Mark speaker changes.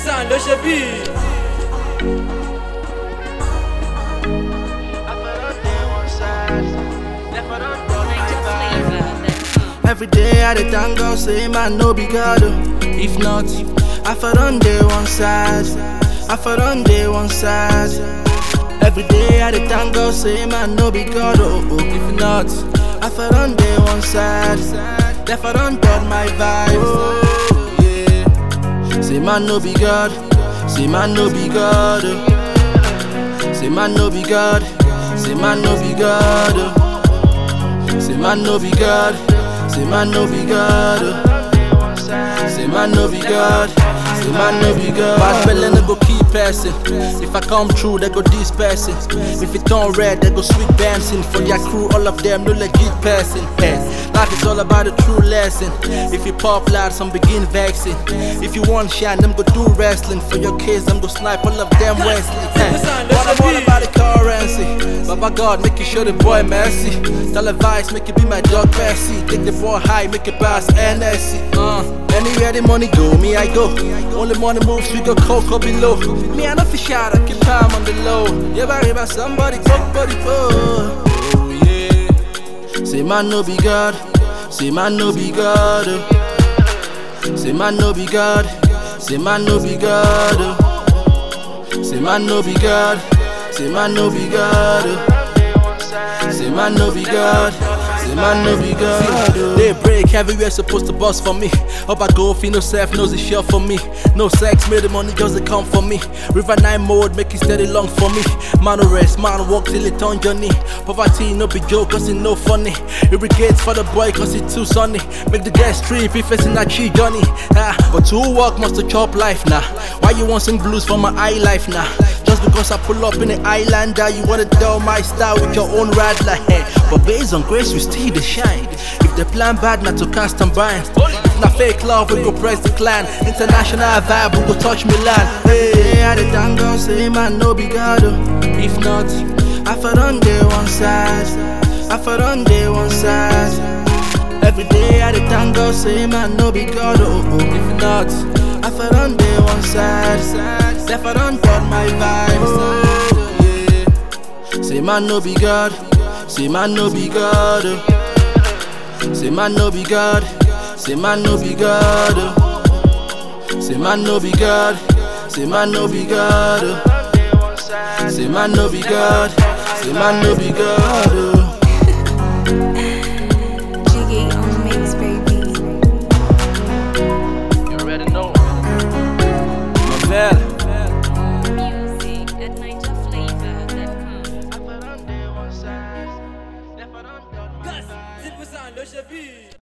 Speaker 1: Simple ló ṣe bí.
Speaker 2: Every day I dey thank God, say man no be God. oh. If not, I for on day one side. I for on day one side. Every day I dey thank God, say man no be God. Oh, oh. If not, I for on day one side. Therefore don't done my vibe. Oh, yeah. Say man no be God. Say man no be God. oh. Say man no be God. Say man no be God. oh. Say man no be God. Say man no be God. oh. Say man no be God. Say man no be God. Bad belly no go keep passing. If I come true, they go disperse it. If it turn red, they go sweet dancing. For their crew, all of them no legit person. Hey, life is all about a true lesson. If you pop loud, some begin vexing. If you want shine, them go do wrestling. For your kids, them go snipe all of them Wesley. Hey, what I'm all about the currency. Baba God, make you show the boy mercy. Tell advice, make it be my dog Bessie. Take the boy high, make it pass NSC. Uh, anywhere the money go, me I go. Only money moves, we go cocoa below. Me I know for shot, I keep time on the low. Yeah, worry about somebody, coke body, oh. Oh yeah. Say man no be God. Say man no be God. oh. Say man no be God. Say man no be God. oh. Say man no be God. Say man no be God. oh. Say man no be God. Say man no be God. oh. They break everywhere supposed to bust for me. Up I go, feel no self knows it's sure for me. No sex, made the money just they come for me. River nine mode, make it steady long for me. Man no rest, man walk till it on journey. Poverty no be joke, cause it no funny. Irrigates for the boy, cause it too sunny. Make the guest trip if it's in a tree journey. Ah, but to work must to chop life now. Why you want sing blues for my eye life now? Just because I pull up in the islander, you wanna dull my style with your own rattler head. But based on grace, we still the shine. If the plan bad, not to cast and bind. If not fake love, we go press the clan. International vibe, we go touch Milan. Hey, I the thank God, say man no be God. oh. If not, I for on day one side. I for on day one side. Every day I the thank God, say man no be God. Oh, oh. If not, I for on day one side. Therefore don't done my vibe. Oh, yeah. Say man no be God. Say man no be God. oh. Say man no be God. Say man no be God. oh. Say man no be God. Say man no be God. oh. Say man no be God. Say man no be God. oh.
Speaker 3: Jiggy on the mix, baby.
Speaker 2: You already know. Marvel.
Speaker 3: Music at NigerFlavor.com.
Speaker 1: Simple ló ṣe bí.